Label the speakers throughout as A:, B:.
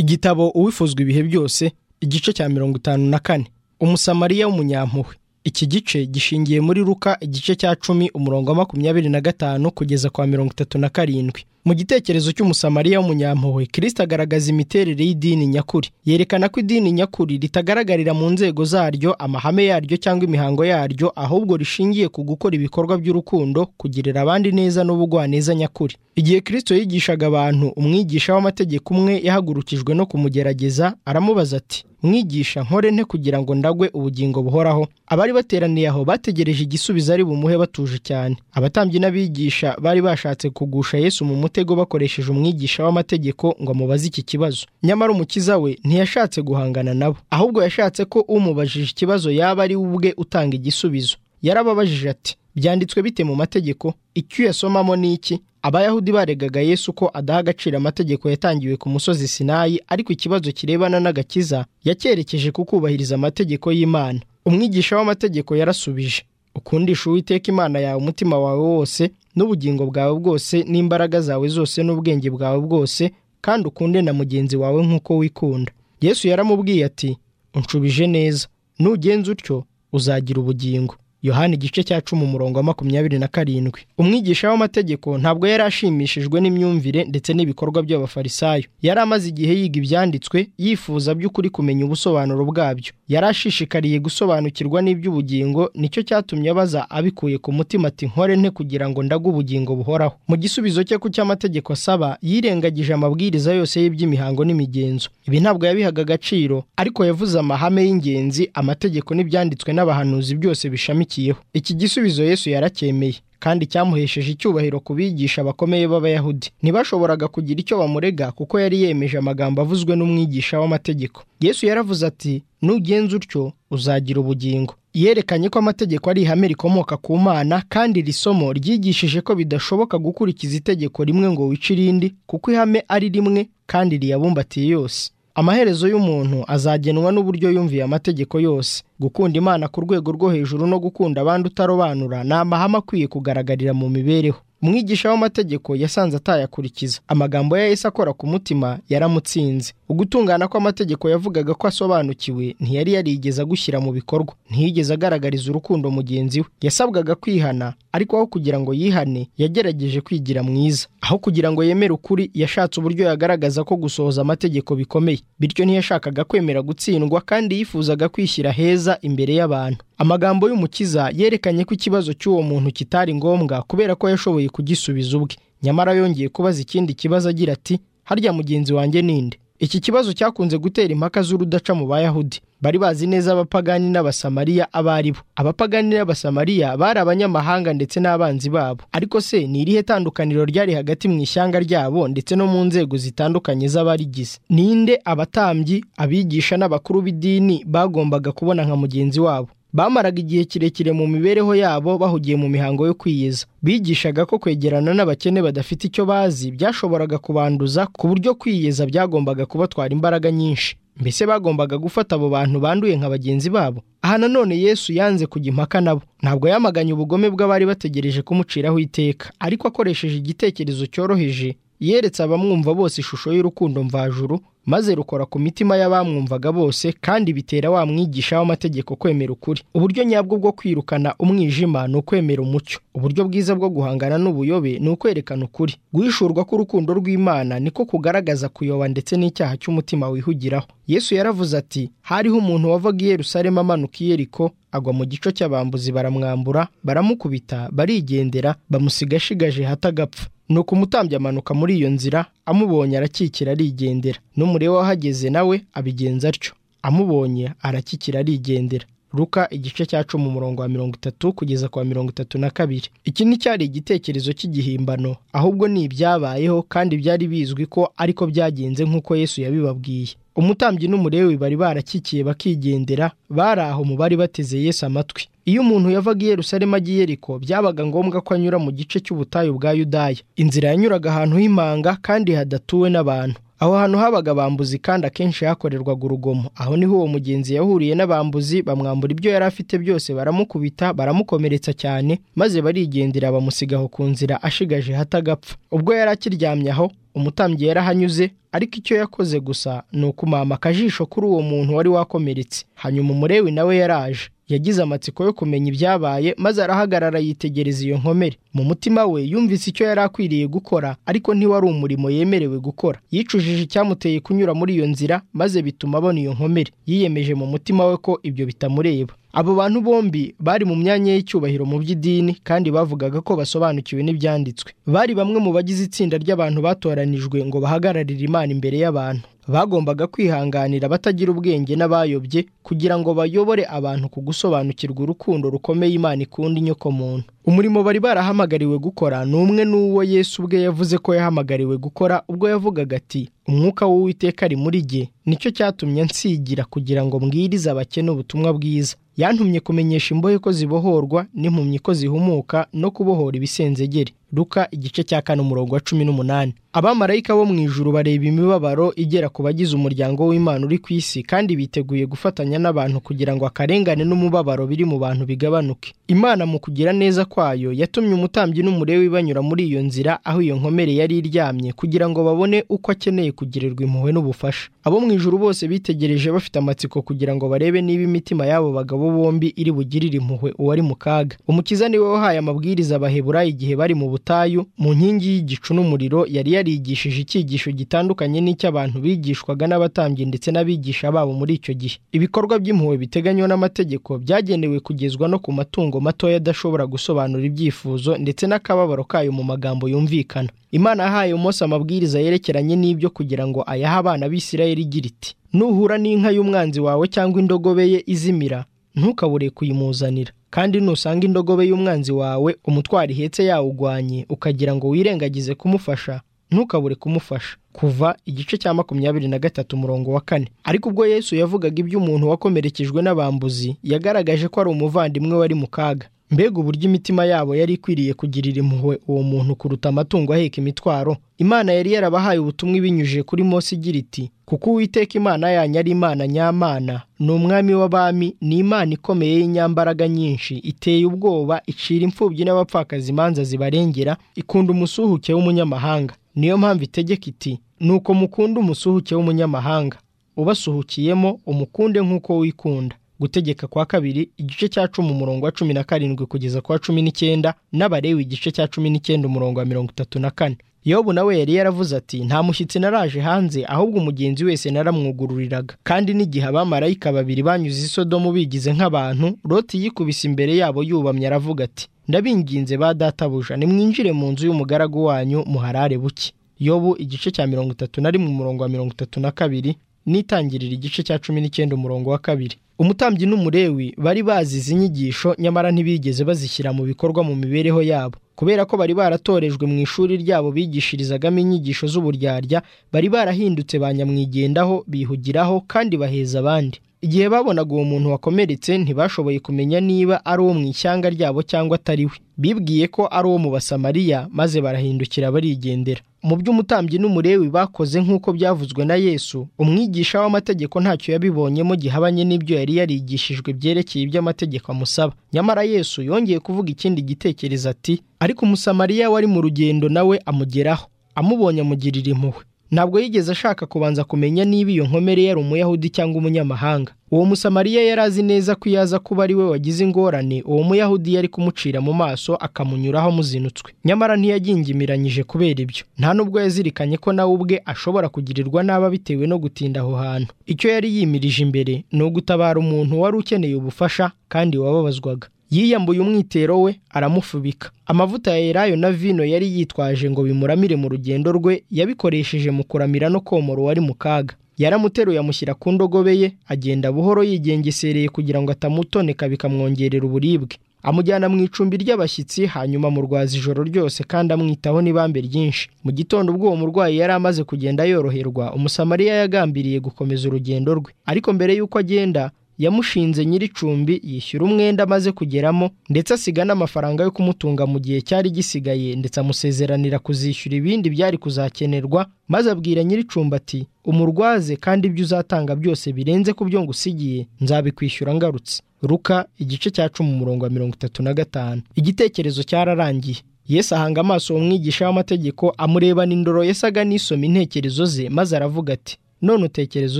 A: igitabo uwifuzwa ibihe byose igice cya mirongo itanu na kane umusamariya w'umunyampuhwe iki gice gishingiye muri ruka igice cya cumi umurongo wa makumyabiri na gatanu kugeza kwa mirongo itatu na karindwi mu gitekerezo cy'umusamariya w'umunyampuhwe kirisita agaragaza imiterere y'idini nyakuri yerekana ko idini nyakuri ritagaragarira mu nzego zaryo amahame yaryo cyangwa imihango yaryo ahubwo rishingiye ku gukora ibikorwa by'urukundo kugirira abandi neza n'ubugwaneza nyakuri igihe kirisito yigishaga abantu umwigisha w'amategeko umwe yahagurukijwe no kumugerageza aramubaza ati mwigisha nkore nte kugira ngo ndagwe ubugingo buhoraho abari bateraniye aho bategereje igisubizo ari bumuhe batuje cyane abatambyi n'abigisha bari bashatse kugusha yesu mu mutego bakoresheje umwigisha w'amategeko ngo amubaze iki kibazo nyamara umukiza we ntiyashatse guhangana nabo ahubwo yashatse ko umubajije ikibazo yaba ari we ubwe utanga igisubizo yarababajije ati byanditswe bite mu mategeko icyo uyasomamo ni iki abayahudi baregaga yesu ko adaha agaciro amategeko yatangiwe ku musozi sinayi ariko ikibazo kirebana n'agakiza yacyerekeje ku kubahiriza amategeko y'imana umwigisha w'amategeko yarasubije ukundisha uwiteka imana yawe umutima wawe wose n'ubugingo bwawe bwose n'imbaraga zawe zose n'ubwenge bwawe bwose kandi ukunde na mugenzi wawe nk'uko wikunda yesu yaramubwiye ati unshubije neza nugenza utyo uzagira ubugingo yohani igice cya cumi umurongo wa makumyabiri na karindwi umwigisha w'amategeko ntabwo yari ashimishijwe n'imyumvire ndetse n'ibikorwa by'abafarisayo yari amaze igihe yiga ibyanditswe yifuza by'ukuri kumenya ubusobanuro bwabyo yari ashishikariye gusobanukirwa n'iby'ubugingo nicyo cyatumye abaza abikuye ku mutima ati nkore nte kugira ngo ndaga ubugingo buhoraho mu gisubizo cye ku cy'amategeko asaba yirengagije amabwiriza yose y'iby'imihango n'imigenzo ibi ntabwo yabihaga agaciro ariko yavuze amahame y'ingenzi amategeko n'ibyanditswe n'abahanuzi byose bishamikiye iki gisubizo yesu yaracyemeye kandi cyamuhesheje icyubahiro ku bigisha bakomeye b'abayahudi ntibashoboraga kugira icyo bamurega kuko yari yemeje amagambo avuzwe n'umwigisha w'amategeko yesu yaravuze ati nugenza utyo uzagira ubugingo yerekanye ko amategeko ari ihame rikomoka ku mana kandi iri somo ryigishije ko bidashoboka gukurikiza itegeko rimwe ngo wice irindi kuko ihame ari rimwe kandi riyabumbatiye yose amaherezo y'umuntu azagenwa n'uburyo yumviye amategeko yose gukunda imana ku rwego rwo hejuru no gukunda abandi utarobanura ni amahame akwiye kugaragarira mu mibereho umwigisha w'amategeko yasanze atayakurikiza amagambo ya Yesu akora ku mutima yaramutsinze ugutungana kw'amategeko yavugaga ko asobanukiwe ntiyari yarigeze agushyira mu bikorwa ntiyigeze agaragariza urukundo mugenzi we yasabwaga kwihana ariko aho kugira ngo yihane yagerageje kwigira mwiza aho kugira ngo yemere ukuri yashatse uburyo yagaragaza ko gusohoza amategeko bikomeye bityo ntiyashakaga kwemera gutsindwa kandi yifuzaga kwishyira heza imbere y'abantu amagambo y'umukiza yerekanye ko ikibazo cy'uwo muntu kitari ngombwa kubera ko yashoboye kugisubiza ubwe nyamara yongeye kubaza ikindi kibazo agira ati harya mugenzi wanjye ninde iki kibazo cyakunze gutera impaka z'urudaca mu bayahudi bari bazi neza abapagani n'abasamariya abo ari bo abapagani n'abasamariya bari abanyamahanga ndetse n'abanzi babo ariko se ni irihe tandukaniro ryari hagati mu ishyanga ryabo ndetse no mu nzego zitandukanye z'abarigize ninde abatambyi abigisha n'abakuru b'idini bagombaga kubona nka mugenzi wabo bamaraga igihe kirekire mu mibereho yabo bahugiye mu mihango yo kwiyeza bigishaga ko kwegerana n'abakene badafite icyo bazi byashoboraga kubanduza ku buryo kwiyeza byagombaga kubatwara imbaraga nyinshi mbese bagombaga gufata abo bantu banduye nka bagenzi babo aha nanone yesu yanze kujya impaka nabo ntabwo yamaganye ubugome bw'abari bategereje kumuciraho iteka ariko akoresheje igitekerezo cyoroheje yeretse abamwumva bose ishusho y'urukundo mvajuru maze rukora ku mitima y'abamwumvaga bose kandi bitera wa mwigisha w'amategeko kwemera ukuri uburyo nyabwo bwo kwirukana umwijima ni ukwemera umucyo uburyo bwiza bwo guhangana n'ubuyobe ni ukwerekana ukuri guhishurwa k'urukundo rw'imana niko kugaragaza kuyoba ndetse n'icyaha cy'umutima wihugiraho yesu yaravuze ati hariho umuntu wavaga i yerusalemu amanuka i yeriko agwa mu gico cy'abambuzi baramwambura baramukubita barigendera bamusiga ashigaje hatagapfa nuko umutambyi amanuka muri iyo nzira amubonye arakikira arigendera n'umureba wahageze nawe abigenza atyo amubonye arakikira arigendera ruka igice cya cumi umurongo wa mirongo itatu kugeza kwa mirongo itatu na kabiri iki nticyari igitekerezo cy'igihimbano ahubwo ni ibyabayeho kandi byari bizwi ko ariko byagenze nk'uko yesu yabibabwiye umutambyi n'umurewi bari barakikiye bakigendera bari aho mu bari bateze yesu amatwi iyo umuntu yavaga i Yerusalemu agiye Yeriko byabaga ngombwa ko anyura mu gice cy'ubutayu bwa yudaya inzira yanyuraga ahantu h'imanga kandi hadatuwe n'abantu aho hantu habaga bambuzi kandi akenshi hakorerwaga urugomo aho niho uwo mugenzi yahuriye n'abambuzi bamwambura ibyo yari afite byose baramukubita baramukomeretsa cyane maze barigendera bamusigaho ku nzira ashigaje hatagapfa ubwo yari akiryamye aho umutambyi yarahanyuze ariko icyo yakoze gusa ni ukumama akajisho kuri uwo muntu wari wakomeretse hanyuma umurewi nawe yaraje yagize amatsiko yo kumenya ibyabaye maze arahagarara yitegereza iyo nkomere mu mutima we yumvise icyo yari akwiriye gukora ariko ntiwari umurimo yemerewe gukora yicujije icyamuteye kunyura muri iyo nzira maze bituma abona iyo nkomere yiyemeje mu mutima we ko ibyo bitamureba abo bantu bombi bari mu myanya y'icyubahiro mu by'idini kandi bavugaga ko basobanukiwe n'ibyanditswe bari bamwe mu bagize itsinda ry'abantu batoranijwe ngo bahagararire imana imbere y'abantu bagombaga kwihanganira abatagira ubwenge n'abayobye kugira ngo bayobore abantu ku gusobanukirwa urukundo rukomeye imana ikunda inyoko muntu umurimo bari barahamagariwe gukora ni umwe n'uwo yesu ubwe yavuze ko yahamagariwe gukora ubwo yavugaga ati umwuka w'uwiteka ari muri jye nicyo cyatumye nsigira kugira ngo mbwirize abakene ubutumwa bwiza yantumye kumenyesha imbohe ko zibohorwa n'impumyi ko zihumuka no kubohora ibisenzegeri ruka igice cya kane umurongo wa cumi n'umunani abamarayika bo mu ijuru bareba imibabaro igera ku bagize umuryango w'imana uri ku isi kandi biteguye gufatanya n'abantu kugira ngo akarengane n'umubabaro biri mu bantu bigabanuke imana mu kugira neza kwayo yatumye umutambyi n'umurewi banyura muri iyo nzira aho iyo nkomere yari iryamye kugira ngo babone uko akeneye kugirirwa impuhwe n'ubufasha abo mu ijuru bose bitegereje bafite amatsiko kugira ngo barebe niba imitima y'abo bagabo bombi iri bugirire impuhwe uwari mu kaga umukiza niwe wahaye amabwiriza abaheburayo igihe bari mu butayu mu nkingi y'igicu n'umuriro yari yarigishije icyigisho gitandukanye n'icy'abantu bigishwaga n'abatambyi ndetse n'abigisha babo muri icyo gihe ibikorwa by'impuhwe biteganywa n'amategeko byagenewe kugezwa no ku matungo matoya adashobora gusobanura ibyifuzo ndetse n'akababaro kayo mu magambo yumvikana imana yahaye umunsi amabwiriza yerekeranye n'ibyo kugira ngo ayahe abana b'isirayeli igira iti nuhura n'inka y'umwanzi wawe cyangwa indogobe ye izimira ntukabure kuyimuzanira kandi nusanga indogobe y'umwanzi wawe umutwaro ihetse yawugwanye ukagira ngo wirengagize kumufasha ntukabure kumufasha kuva igice cya makumyabiri na gatatu umurongo wa kane ariko ubwo yesu yavugaga iby'umuntu wakomerekejwe n'abambuzi yagaragaje ko ari umuvandimwe wari mu kaga mbega uburyo imitima yabo yari ikwiriye kugirira impuhwe uwo muntu kuruta amatungo aheka imitwaro imana yari yarabahaye ubutumwa ibinyujije kuri mose igira iti kuko uwiteka imana yanyu ari imana nyamana ni umwami w'abami ni imana ikomeye y'inyambaraga nyinshi iteye ubwoba icira imfubyi n'abapfakazi imanza zibarengera ikunda umusuhuke w'umunyamahanga niyo mpamvu itegeka iti nuko mukunda umusuhuke w'umunyamahanga ubasuhukiyemo umukunde nk'uko wikunda gutegeka kwa kabiri igice cya cumi umurongo wa cumi na karindwi kugeza kwa cumi n'icyenda n'abarewe igice cya cumi n'icyenda umurongo wa mirongo itatu na kane yobu nawe yari yaravuze ati nta mushyitsi naraje hanze ahubwo umugenzi wese naramwugururiraga kandi n'igihe abamarayika babiri banyuze isodomu bigize nk'abantu loti yikubise imbere yabo yubamye aravuga ati ndabinginze ba databuja nimwinjire mu nzu y'umugaragu wanyu muharare buke yobu igice cya mirongo itatu na rimwe umurongo wa mirongo itatu na kabiri n'itangirira igice cya cumi n'icyenda umurongo wa kabiri umutambyi n'umurewi bari bazi izi nyigisho nyamara ntibigeze bazishyira mu bikorwa mu mibereho yabo kubera ko bari baratorejwe mu ishuri ryabo bigishirizagamo inyigisho z'uburyarya bari barahindutse ba nyamwigendaho bihugiraho kandi baheza abandi igihe babonaga uwo muntu wakomeretse ntibashoboye kumenya niba ari uwo mu ishyanga ryabo cyangwa atari we bibwiye ko ari uwo mu basamariya maze barahindukira barigendera mu by'umutambyi n'umurewi bakoze nk'uko byavuzwe na yesu umwigisha w'amategeko ntacyo yabibonyemo gihabanye n'ibyo yari yarigishijwe byerekeye iby'amategeko amusaba nyamara yesu yongeye kuvuga ikindi gitekerezo ati ariko umusamariya wari mu rugendo nawe amugeraho amubonye amugirira impuhwe ntabwo yigeze ashaka kubanza kumenya niba iyo nkomere yari umuyahudi cyangwa umunyamahanga uwo musamariya yari azi neza ko iyo aza kuba ari we wagize ingorane uwo muyahudi yari kumucira mu maso akamunyuraho amuzinutswe nyamara ntiyagingimiranyije kubera ibyo nta nubwo yazirikanye ko nawe ubwe ashobora kugirirwa nabi bitewe no gutinda aho hantu icyo yari yimirije imbere ni ugutabara umuntu wari ukeneye ubufasha kandi wababazwaga yiyambuye umwitero we aramufubika amavuta ya elayo na vino yari yitwaje ngo bimuramire mu rugendo rwe yabikoresheje mu kuramira no komora uwari mu kaga yaramuteruye amushyira ku ndogobe ye agenda buhoro yigengesereye kugira ngo atamutoneka bikamwongerera uburibwe amujyana mu icumbi ry'abashyitsi hanyuma amurwaza ijoro ryose kandi amwitaho n'ibambe ryinshi mu gitondo ubwo uwo murwayi yari amaze kugenda yoroherwa umusamariya yagambiriye gukomeza urugendo rwe ariko mbere y'uko agenda yamushinze nyir'icumbi yishyura umwenda amaze kugeramo ndetse asiga n'amafaranga yo kumutunga mu gihe cyari gisigaye ndetse amusezeranira kuzishyura ibindi byari kuzakenerwa maze abwira nyir'icumbi ati umurwaze kandi ibyo uzatanga byose birenze ku byo ngusigiye nzabikwishyura ngarutse ruka igice cya cumi umurongo wa mirongo itatu na gatanu igitekerezo cyararangiye Yesu ahanga amaso umwigisha w'amategeko amureba n'indoro Yesu aganisoma intekerezo ze maze aravuga ati none utekereza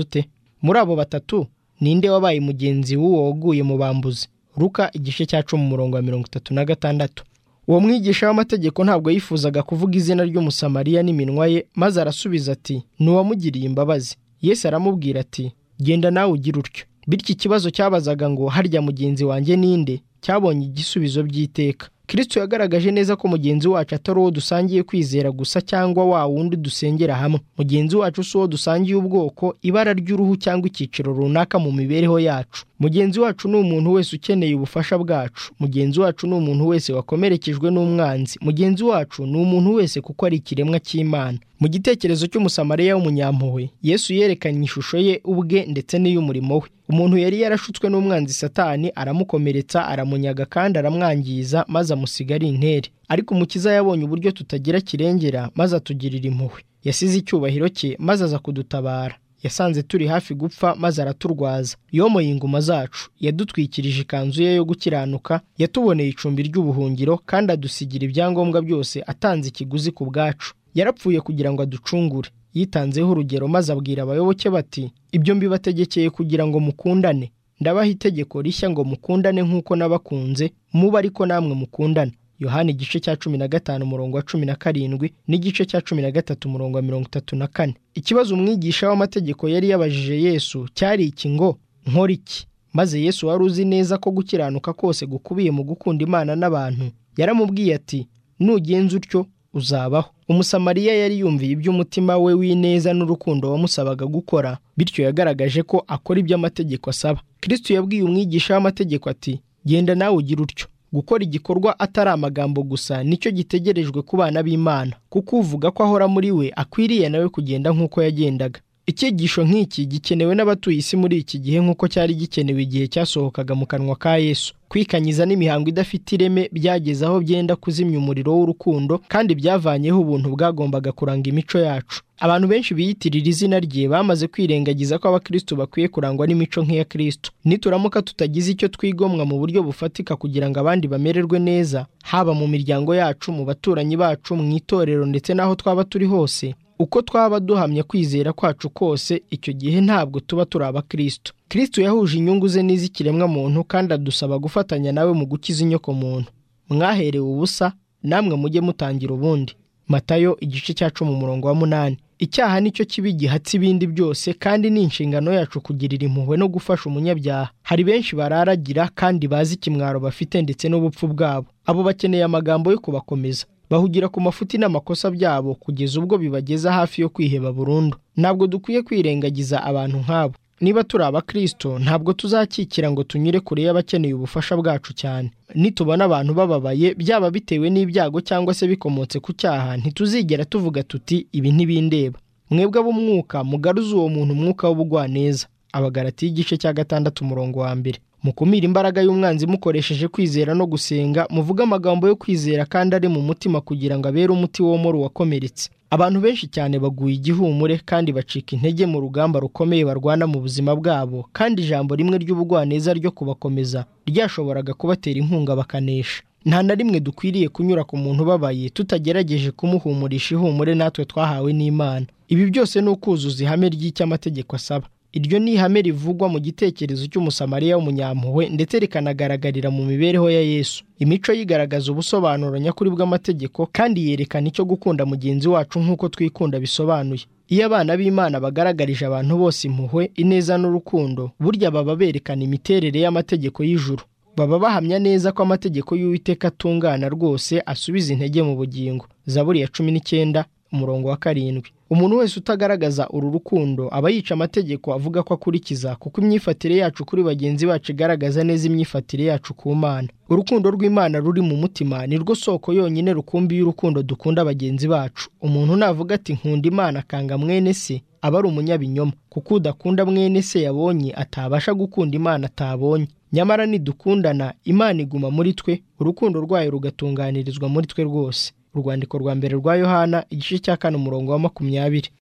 A: ute muri abo batatu ninde wabaye mugenzi w'uwo waguye mu bambuzi ruka igice cya cumi umurongo wa mirongo itatu na gatandatu uwo mwigisha w'amategeko ntabwo yifuzaga kuvuga izina ry'umusamariya n'iminwa ye maze arasubiza ati ni uwamugiriye imbabazi Yesu aramubwira ati genda nawe ugire utyo bityo ikibazo cyabazaga ngo harya mugenzi wanjye ninde cyabonye igisubizo by'iteka kirisito yagaragaje neza ko mugenzi wacu atari uwo dusangiye kwizera gusa cyangwa wa wundi dusengera hamwe mugenzi wacu si uwo dusangiye ubwoko ibara ry'uruhu cyangwa icyiciro runaka mu mibereho yacu mugenzi wacu ni umuntu wese ukeneye ubufasha bwacu mugenzi wacu ni umuntu wese wakomerekejwe n'umwanzi mugenzi wacu ni umuntu wese kuko ari ikiremwa cy'imana mu gitekerezo cy'umusamariya w'umunyampuhwe yesu yerekanye ishusho ye ubwe ndetse n'iy'umurimo we umuntu yari yarashutswe n'umwanzi satani aramukomeretsa aramunyaga kandi aramwangiza maze amusiga ari intere ariko umukiza yabonye uburyo tutagira kirengera maze atugirira impuhwe yasize icyubahiro cye maze aza kudutabara yasanze turi hafi gupfa maze araturwaza yomoye inguma zacu yadutwikirije ikanzu ye yo gukiranuka yatuboneye icumbi ry'ubuhungiro kandi adusigira ibyangombwa byose atanze ikiguzi ku bwacu yarapfuye kugira ngo aducungure yitanzeho urugero maze abwira abayoboke bati ibyo mbibategekeye kugira ngo mukundane ndabaha itegeko rishya ngo mukundane nk'uko nabakunze muba ariko namwe mukundane yohani igice cya cumi na gatanu umurongo wa cumi na karindwi n'igice cya cumi na gatatu umurongo wa mirongo itatu na kane ikibazo umwigisha w'amategeko yari yabajije yesu cyari iki ngo nkora iki maze yesu wari uzi neza ko gukiranuka kose gukubiye mu gukunda imana n'abantu yaramubwiye ati nugenza utyo uzabaho umusamariya yari yumviye iby'umutima we w'ineza n'urukundo wamusabaga gukora bityo yagaragaje ko akora ibyo amategeko asaba kirisito yabwiye umwigisha w'amategeko ati genda nawe ugire utyo gukora igikorwa atari amagambo gusa nicyo gitegerejwe ku bana b'imana kuko uvuga ko ahora muri we akwiriye nawe kugenda nk'uko yagendaga icyigisho nk'iki gikenewe n'abatuye isi muri iki gihe nk'uko cyari gikenewe igihe cyasohokaga mu kanwa ka yesu kwikanyiza n'imihango idafite ireme byageze aho byenda kuzimya umuriro w'urukundo kandi byavanyeho ubuntu bwagombaga kuranga imico yacu abantu benshi biyitirira izina rye bamaze kwirengagiza ko abakristo bakwiye kurangwa n'imico nk'iya kristo nituramuka tutagize icyo twigomwa mu buryo bufatika kugira ngo abandi bamererwe neza haba mu miryango yacu mu baturanyi bacu mu itorero ndetse n'aho twaba turi hose uko twaba duhamya kwizera kwacu kose icyo gihe ntabwo tuba turi abakristo kristo yahuje inyungu ze n'iz'ikiremwa muntu kandi adusaba gufatanya nawe mu gukiza inyoko muntu mwaherewe ubusa namwe mujye mutangira ubundi matayo igice cya cumi umurongo wa munani icyaha nicyo kibi gihatse ibindi byose kandi ni inshingano yacu kugirira impuhwe no gufasha umunyabyaha hari benshi bararagira kandi bazi ikimwaro bafite ndetse n'ubupfu bwabo abo bakeneye amagambo yo kubakomeza bahugira ku mafuti n'amakosa byabo kugeza ubwo bibageza hafi yo kwiheba burundu ntabwo dukwiye kwirengagiza abantu nk'abo niba turi abakristo ntabwo tuzakikira ngo tunyure kure y'abakeneye ubufasha bwacu cyane nitubona abantu bababaye byaba bitewe n'ibyago cyangwa se bikomotse ku cyaha ntituzigera tuvuga tuti ibi ntibindeba mwebwe ab'umwuka mugaruze uwo muntu umwuka w'ubugwaneza abagarati y'igice cya gatandatu umurongo wa mbere mukumira imbaraga y'umwanzi mukoresheje kwizera no gusenga muvuge amagambo yo kwizera kandi ari mu mutima kugira ngo abere umuti womora uwakomeretse abantu benshi cyane baguye igihumure kandi bacika intege mu rugamba rukomeye barwana mu buzima bwabo kandi ijambo rimwe ry'ubugwaneza ryo kubakomeza ryashoboraga kubatera inkunga bakanesha nta na rimwe dukwiriye kunyura ku muntu ubabaye tutagerageje kumuhumurisha ihumure natwe twahawe n'imana ibi byose ni ukuzuza ihame ry'icyo amategeko asaba iryo ni ihame rivugwa mu gitekerezo cy'umusamariya w'umunyampuhwe ndetse rikanagaragarira mu mibereho ya yesu imico yigaragaza ubusobanuro nyakuri bw'amategeko kandi yerekana icyo gukunda mugenzi wacu nk'uko twikunda bisobanuye iyo abana b'imana bagaragarije abantu bose impuhwe ineza n'urukundo burya baba berekana imiterere y'amategeko y'ijuru baba bahamya neza ko amategeko y'uwiteka atungana rwose asubiza intege mu bugingo zaburi ya cumi n'icyenda umurongo wa karindwi umuntu wese utagaragaza uru rukundo aba yica amategeko avuga ko akurikiza kuko imyifatire yacu kuri bagenzi bacu igaragaza neza imyifatire yacu ku mana urukundo rw'imana ruri mu mutima ni rwo soko yonyine rukumbi y'urukundo dukunda bagenzi bacu umuntu navuga ati nkunda imana akanga mwene se aba ari umunyabinyoma kuko udakunda mwene se yabonye atabasha gukunda imana atabonye nyamara nidukundana imana iguma muri twe urukundo rwayo rugatunganirizwa muri twe rwose urwandiko rwa mbere rwa yohana igice cya kane umurongo wa makumyabiri